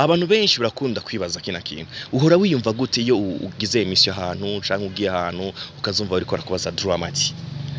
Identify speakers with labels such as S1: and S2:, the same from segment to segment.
S1: abantu benshi barakunda kwibaza kina kintu uhora wiyumva gute iyo u- ugize emisiyo ahantu canke ugiye ahantu ukazumva bariko barakubaza dramati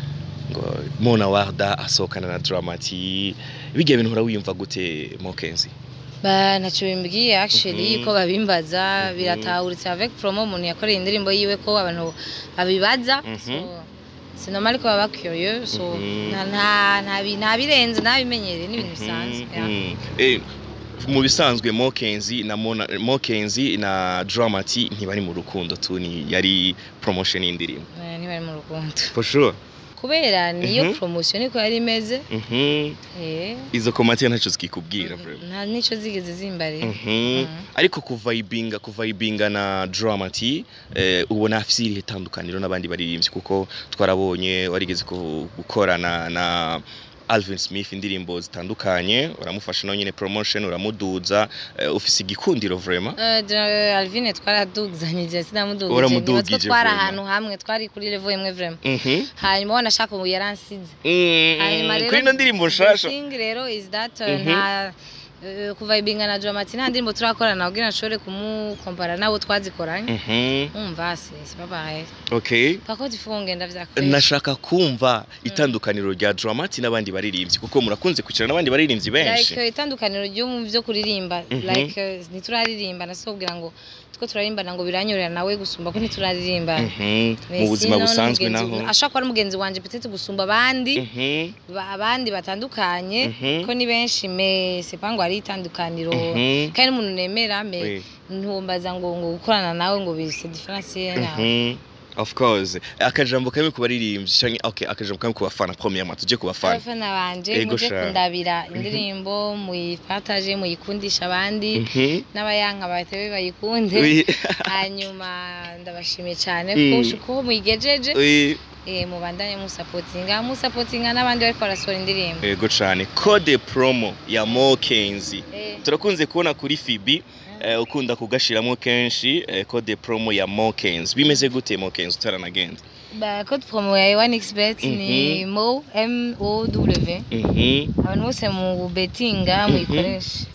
S1: ngo mona warda asohokana na dramati bigiye bintu uhora wiyumva gute mokenzi
S2: ba ntacyo bimbwiye actually
S1: Mhm.
S2: ko babimbaza
S1: Mhm.
S2: biratahuritse avec promo umuntu yakoreye indirimbo yiwe ko abantu babibaza
S1: Mhm.
S2: so c'est normal ko baba curieux so
S1: Mhm.
S2: nta nta nta bi- nta birenze nta bimenyereye n'ibintu bisanzwe yeah.
S1: Mhm. Eh, mu bisanzwe mokenzi na Mona- mokenzi na dramati ntibari mu rukundo tu ni yari promotion y'indirimbo
S2: Eh, ntibari mu rukundo
S1: for sure
S2: kubera niyo
S1: Mhm.
S2: promotion niko yari imeze
S1: Mhm.
S2: eh
S1: izo komati ntacyo zikikubwira vraiment
S2: nta nico zigeze zimbarira
S1: Mhm.
S2: Mhm.
S1: ariko kuvayibinga kuvayibinga na dramati eh, ubona afise irihe tandukaniro n'abandi baririmbyi kuko twarabonye warigeze ku- gukorana na Alvin Smith indirimbo zitandukanye uramufasha nawe nyine promotion uramuduza eh, ufise igikundiro vraiment
S2: Eh, je- Alvine twaradugzanyije sinamudugije
S1: Waramudugije
S2: niba twari
S1: vraiment.
S2: ahantu hamwe twari kuri level imwe vraiment
S1: Mhm.
S2: hanyuma wanashaka ubu yaransize
S1: Mm,
S2: hanyuma rero
S1: kuri ino ndirimbo nshasha
S2: the thing rero is that uh,
S1: Mhm.
S2: nta uh, kuva ibinga na Dramati nta ndirimbo turakorana kugira nshobore kumukompara nabo twazikoranye
S1: Mhm.
S2: umva se c'est pas pareil
S1: okay
S2: par contre il faut ngenda vyakwesha
S1: nashaka kumva itandukaniro rya dramati n'abandi baririmbyi kuko murakunze kwicara n'abandi baririmbyi benshi
S2: like itandukaniro ryo mu byo kuririmba
S1: Mhm.
S2: like uh, ntituraririmba nasobwira ngo two turaririmba ngo biranyorera nawe gusumba ko ntituraririmba
S1: Mhm. mu
S2: Mais
S1: buzima
S2: sinon,
S1: busanzwe
S2: n'umugenzi-
S1: naho
S2: ashobora kuba ari mugenzi wanje peut-être gusumba abandi
S1: Mhm.
S2: ba- abandi batandukanye
S1: Mhm.
S2: ko ni benshi mais c'est pas ngo ari itandukaniro
S1: Mhm.
S2: kandi n'umuntu nemera mais
S1: Oui.
S2: ntumbaza ngo ngo gukorana nawe ngo bise difference nawe
S1: Mhm. of course akajambo kamwe ku baririmbyi canke okay akajambo kamwe ku bafana premièrement tuje ku bafana
S2: abafana banje
S1: Ego
S2: muje
S1: sha.
S2: kundabira indirimbo muyipartage muyikundisha abandi
S1: Mhm.
S2: n'abayanka batebe bayikunde
S1: Oui.
S2: hanyuma ndabashimiye cyane
S1: Mm.
S2: ko ko muyigejeje
S1: Oui.
S2: eh mubandanye musapotinga musapotinga n'abandi bariko barasohora indirimbo
S1: Ego cane code promo ya Mokenzi
S2: Eh,
S1: turakunze kubona kuri Fibi eh, ukunda kugashiramo kenshi eh, code promo ya Mokenzi bimeze gute Mokenzi utaranagenda
S2: ba code promo ya one xbet ni mo m o w
S1: Mhm.
S2: abantu bose mu betinga muyikoreshe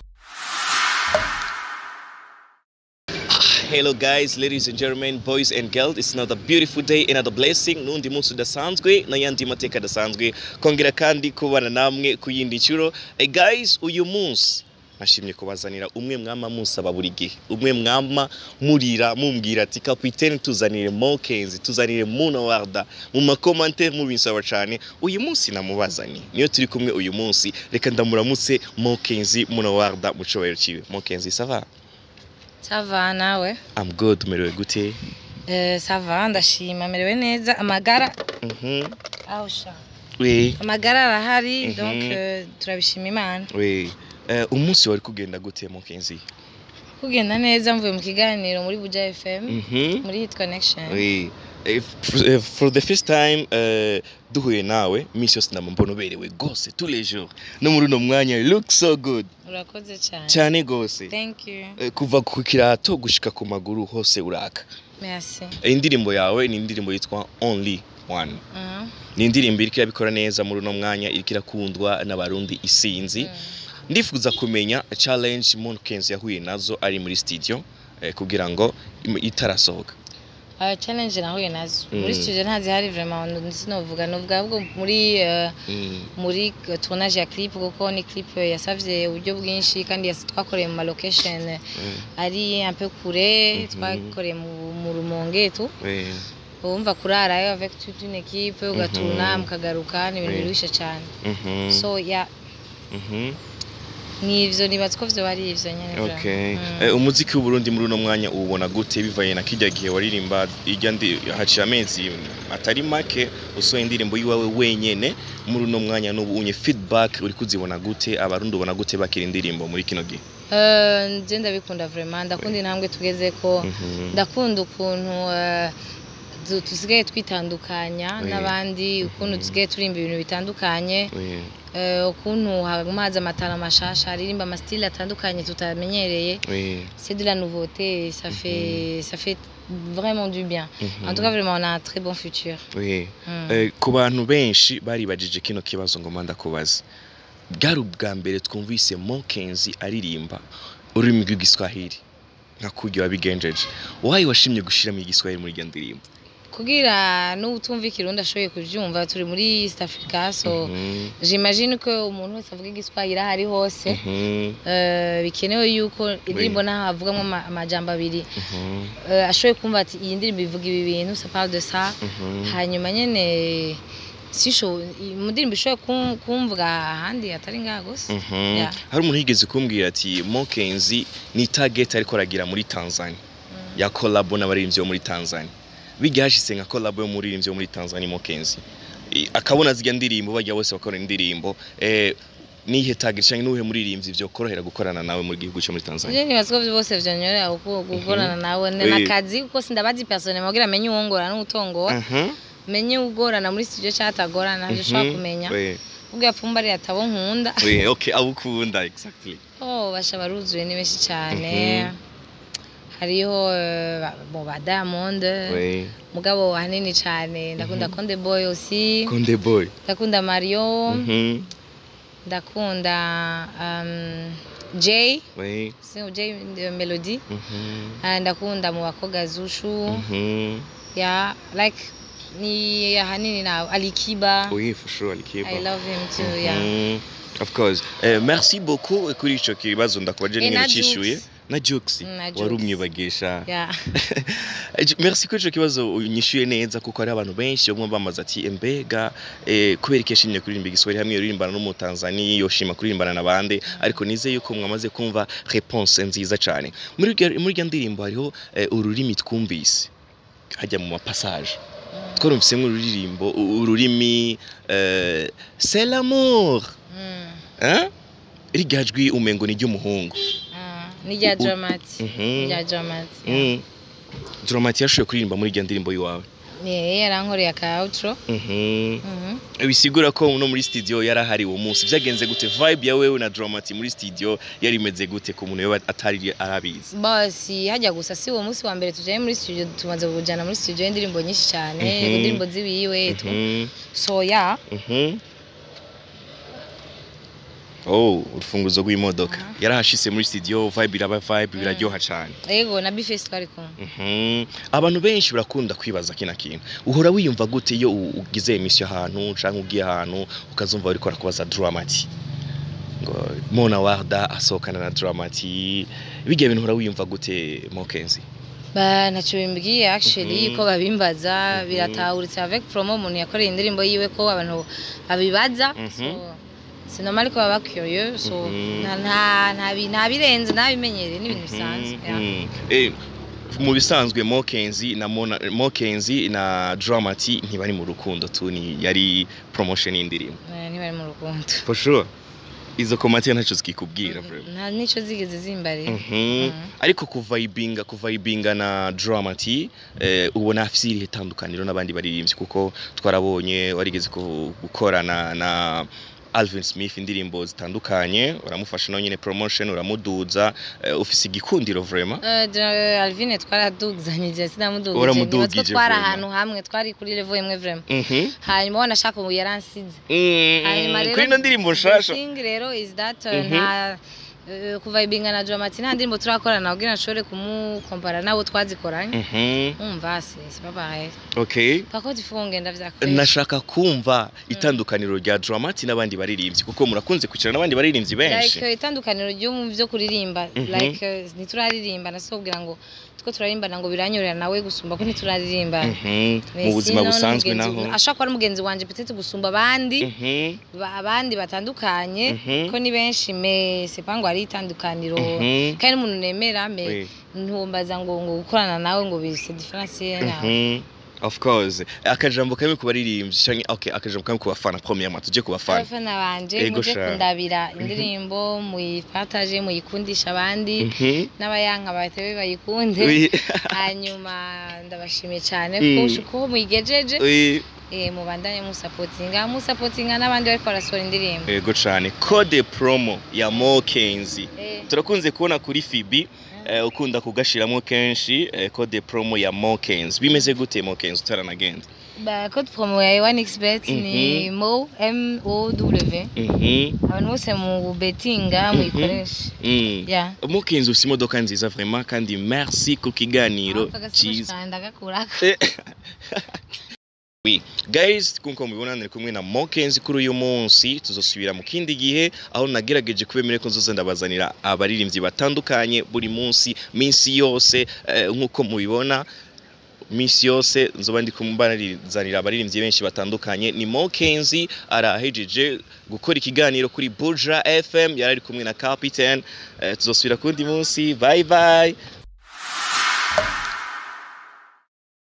S1: Hello guys, ladies and gentlemen, boys and girls. It's another beautiful day, another blessing. Nundi munsi udasanzwe n'ayandi mateka adasanzwe. Kongera kandi kubana namwe ku yindi nshuro. Hey guys, uyu munsi nashimye kubazanira umwe mwama musaba buri gihe. Umwe mwama murira mumbwira ati kapitene tuzanire Mokenzi, tuzanire Muna Warda. Mu makomantere mubinsaba cyane. Uyu munsi namubazanye. Niyo turi kumwe uyu munsi. Reka ndamuramutse Mokenzi Muna Warda mu cyubahiro ciwe. Mokenzi, ça va?
S2: sava nawe
S1: I'm good, umerewe gute?
S2: Eh, sava ndashima merewe neza amagara
S1: Mhm.
S2: aho sha
S1: Oui,
S2: amagara arahari
S1: Mhm.
S2: donc eh, turabishima imana
S1: oui. Eh, umunsi wari kugenda gute Mokenzi?
S2: kugenda neza mvuye mu kiganiro muri buja fm
S1: Mhm.
S2: muri hit connection
S1: Oui. Eh, f- eh, for the first time eh, duhuye nawe iminsi yose ndamba mbona uberewe gose tous les jours no muri uno mwanya you look so good
S2: urakoze cyane
S1: cyane gose
S2: thank you
S1: Eh, kuva ku kirato gushika ku maguru hose uraka
S2: merci
S1: Eh, indirimbo yawe ni indirimbo yitwa only one
S2: Mhm.
S1: ni indirimbo iriko irabikora neza muri uno mwanya iriko irakundwa n'abarundi isinzi
S2: Mm.
S1: ndifuza kumenya challenge Monkenzi yahuye nazo ari muri studio eh, kugira ngo im- itarasohoka
S2: Uh, challenge nahuye nazo
S1: Mm.
S2: muri studio ntazihari vraiment sinovuga novuga ahubwo muri eh,
S1: Mm.
S2: muri tournage ya clip kuko ni clip yasavye uburyo bwinshi kandi yas- twakoreye mu ma location
S1: Mm.
S2: ari un peu kure
S1: Mhm.
S2: twakoreye mu mu rumonge tu
S1: Oui.
S2: wumva kurarayo avec toute une équipe ugatuna
S1: Mhm.
S2: mukagaruka ni ibintu
S1: Oui.
S2: biruhishe cyane
S1: Mhm.
S2: so ya
S1: Mhm.
S2: nivyo nibaza ko vyo ari ivyo nyene vraiment.
S1: Okay.
S2: Mm.
S1: Eh, umuziki w'Uburundi muri uno mwanya uwubona gute bivanye na kijya gihe waririmba irya ndi haciye amezi atari make usohoye indirimbo yiwawe wenyene muri uno mwanya n'ubu unye feedback uri kuzibona gute abarundi ubona gute bakira indirimbo muri kino gihe
S2: Eh, nje ndabikunda vraiment ndakunda intambwe tugeze ko
S1: Mhm.
S2: ndakunda ukuntu eh, du- dusigaye twitandukanya
S1: Oui.
S2: n'abandi ukuntu
S1: Mhm.
S2: dusigaye turimba ibintu bitandukanye
S1: Oui.
S2: eh, ukuntu hamaze amatara mashasha aririmba amasitile atandukanye tutamenyereye
S1: Oui.
S2: c'est de la nouveauté ça fait ça fait vraiment du bien en tout cas vraiment on a un très bon futur
S1: Oui.
S2: Mm.
S1: Eh, ku bantu benshi baribajije kino kibazo ngo manda kubaza bwari ubwa mbere twumvise Mokenzi aririmba ururimi rw'igiswahili nka kurya wabigenjeje wayi washimye gushiramo igiswahili muri iyo ndirimbo
S2: kugira n'utumva ikirundi ashoboye kubyumva turi muri east africa so
S1: Mhm,
S2: j'imagine ko umuntu wese avuga igiswahili aho ari hose
S1: mhm,
S2: eh, bikenewe yuko indirimbo naho havugamo ama- amajambo abiri
S1: mhm,
S2: eh, ashoboye kumva ati iyi ndirimbo ivuga ibi bintu ça parle de ça
S1: mhm.
S2: hanyuma nyene sisho mu ndirimbo ishoboye kum- kumvwa ahandi atari ngaha gusa
S1: Mhm.
S2: Yeah.
S1: hari umuntu yigeze kumbwira ati mokenzi ni target ariko aragira muri tanzania ya kolabo n'abaririmbyi bo muri tanzania bijya hashise nka kolabo y'umuririmbyi wo muri tanzania mokenzi I- akabona zirya ndirimbo bajya bose bakora indirimbo eh, nihe target cyangwa nuhe muririmbyi byo korohera gukorana nawe muri gihugu cyo muri tanzania
S2: Je nibaza ko bose vyonyorera uko gukorana nawe ni
S1: Oui.
S2: nakazi kuko sindabazi persone mugira menye uwongora n'utongora
S1: Mhm.
S2: menye ugorana muri studio cyangwa atagorana ntabyo ushobora
S1: Mhm.
S2: kumenya
S1: Oui.
S2: ubwo yapfumba ari atabo nkunda
S1: Oui, okay abo ukunda exactly
S2: oh basha baruzuye ni benshi cyane hariho eh, ba- bo ba Diamond
S1: Oui.
S2: mugabo hanini cyane ndakunda Konde Boy aussi
S1: Konde boy
S2: ndakunda Mario
S1: Mhm.
S2: ndakunda um, Jay
S1: Oui.
S2: si Jay eh, Melody
S1: Mhm.
S2: Ah, ndakunda mu bakobwa Zushu
S1: Mhm.
S2: ya like ni ahanini na Alikiba
S1: Oui, for sure Alikiba.
S2: I love him too yeah
S1: Mhm. Of course. Eh, merci beaucoup kuri ico kibazo ndakubaje
S2: Eh,
S1: n'ingene
S2: na
S1: cishuye.
S2: Jux.
S1: Na Jux.
S2: Mm, na
S1: Wari
S2: Jux.
S1: umwibagisha.
S2: yeah
S1: Eh, Ju- Merci kuri ico kibazo unyishuye neza kuko hari abantu benshi bamwe bamaze ati embega eh, kubera iki yashimye kuririmba igiswahili hamwe yoririmbana no mu Tanzania yoshima kuririmbana na bande ariko nize yuko mwamaze kumva réponse nziza cyane. Muri iryo- muri iryo ndirimbo hariho eh, ururimi twumvise hajya mu mapassage. twarumvisemo ururirimbo u- ururimi eh, c'est l'amour
S2: Mm.
S1: hein? irya jwi umengo ni ry'umuhungu
S2: Ah, ni rya
S1: U-
S2: Dramati
S1: Mhm.
S2: ni rya Dramati yeah.
S1: Mm. Dramati yashoboye kuririmba muri irya ndirimbo y'iwawe
S2: ni yarankoreye aka outro
S1: Mhm.
S2: Mhm.
S1: bisigura ko no muri studio yari ahari uwo munsi byagenze gute vibe ya wewe na Dramati muri studio yari imeze gute ku muntu yoba atari arabizi
S2: basi hajya gusa si uwo munsi wa mbere tujyaye muri studio tumaze kujyana muri studio y'indirimbo nyinshi cyane
S1: Mhm.
S2: indirimbo ziwiwe tu
S1: Mhm.
S2: so ya
S1: Mhm. Oh, urufunguzo rw'imodoka
S2: Aha.
S1: yarahashise muri studio vibe iraba vibe biraryoha cyane
S2: yego na bifesi twari kumwe
S1: Mhm. abantu benshi barakunda kwibaza kino kintu uhora wiyumva gute iyo u- ugize emisiyo ahantu cyangwa ugiye ahantu ukazumva bariko barakubaza dramati ngo mona warda asohokana na dramati bijya bintu uhora wiyumva gute mokenzi
S2: ba ntacyo bimbwiye actually
S1: Mhm.
S2: ko babimbaza
S1: Mhm.
S2: biratahuritse avec promo umuntu yakoreye indirimbo yiwe ko abantu babibaza
S1: Mhm.
S2: so c'est normal ko baba curieux so
S1: Mhm.
S2: nta nta nta bi- nta birenze nta bimenyereye n'ibintu bisanzwe yeah.
S1: Mhm. Eh, mu bisanzwe mokenzi na Mona- mokenzi na dramati ntibari mu rukundo tu ni yari promotion y'indirimbo
S2: Eh, ntibari mu rukundo
S1: for sure izo komati ntacyo zikikubwira vraiment.
S2: nta n'icyo zigeze zimbarira
S1: Mhm.
S2: Mhm.
S1: ariko kuvayibinga kuvayibinga na dramati eh, ubona afite irihe tandukaniro n'abandi baririmbyi kuko twarabonye warigeze ku- gukorana na Alvin Smith indirimbo zitandukanye uramufasha nawe nyine promotion uramuduza eh, ufise igikundiro vraiment
S2: Eh, je- Alvine twaradugzanyije sinamudugije
S1: Waramudugije
S2: niba twari
S1: vraiment.
S2: ahantu hamwe twari kuri level imwe vraiment
S1: Mhm.
S2: hanyuma wanashaka ubu yaransize
S1: Mm,
S2: hanyuma rero
S1: kuri ino ndirimbo nshasha
S2: the thing rero is that uh,
S1: Mhm.
S2: nta uh, kuva ibinga na Dramati nta ndirimbo turakorana kugira nshobore kumukompara nabo twazikoranye
S1: Mhm.
S2: umva se c'est pas pareil
S1: okay
S2: par contre il faut ngenda vyakwesha
S1: nashaka kumva itandukaniro rya dramati n'abandi baririmbyi kuko murakunze kwicara n'abandi baririmbyi benshi
S2: like itandukaniro ryo mu byo kuririmba
S1: Mhm.
S2: like uh, ntituraririmba nasobwira ngo two turarimbana ngo biranyorera nawe gusumba ko ntituraririmba
S1: Mhm. mu buzima busanzwe naho
S2: ashobora kuba ari mugenzi wanje petete gusumba abandi
S1: Mhm.
S2: ba- abandi batandukanye
S1: Mhm.
S2: ko ni benshi me c'est pas ngo ari itandukaniro
S1: Mhm.
S2: kandi n'umuntu nemera me
S1: Oui.
S2: ntumbaza ngo ngo gukorana nawe ngo bise difference nawe
S1: Mhm. of course akajambo kamwe ku baririmbyi canke okay akajambo kamwe ku bafana premièrement tuje ku bafana
S2: abafana banje
S1: Ego
S2: muje
S1: sha.
S2: kundabira indirimbo muyipartage muyikundisha abandi
S1: Mhm.
S2: n'abayanka batewe bayikunde
S1: Oui.
S2: hanyuma ndabashimiye cyane
S1: Mm.
S2: ko uko muyigejeje
S1: Oui.
S2: eh, mubandanye musapotinga musapotinga n'abandi bariko barasohora indirimbo
S1: Ego cane code promo ya Mokenzi
S2: Eh,
S1: turakunze kubona kuri Fibi eh, ukunda kugashiramo kenshi eh, code promo ya Mokenzi bimeze gute Mokenzi utaranagenda
S2: Bah, code promo ya OneXBet ni mo m o w
S1: Mhm.
S2: abantu bose mu betinga muyikoreshe
S1: Mm.
S2: yeah
S1: mukinzi ufite imodoka nziza vraiment kandi merci ku kiganiro cyiza
S2: ndagakurako
S1: Eh. Oui. Guys, nkuko mubibona nari kumwe na Mokenzi kuri uyu munsi tuzosubira mu kindi gihe aho nagerageje kubemere ko nzoza ndabazanira abaririmbyi batandukanye buri munsi minsi yose eh, nkuko mubibona minsi yose nzoba ndi kumbarizanira abaririmbyi benshi batandukanye ni Mokenzi arahejeje gukora ikiganiro kuri Buja FM yari ari kumwe na Captain eh, tuzosubira kundi munsi bye bye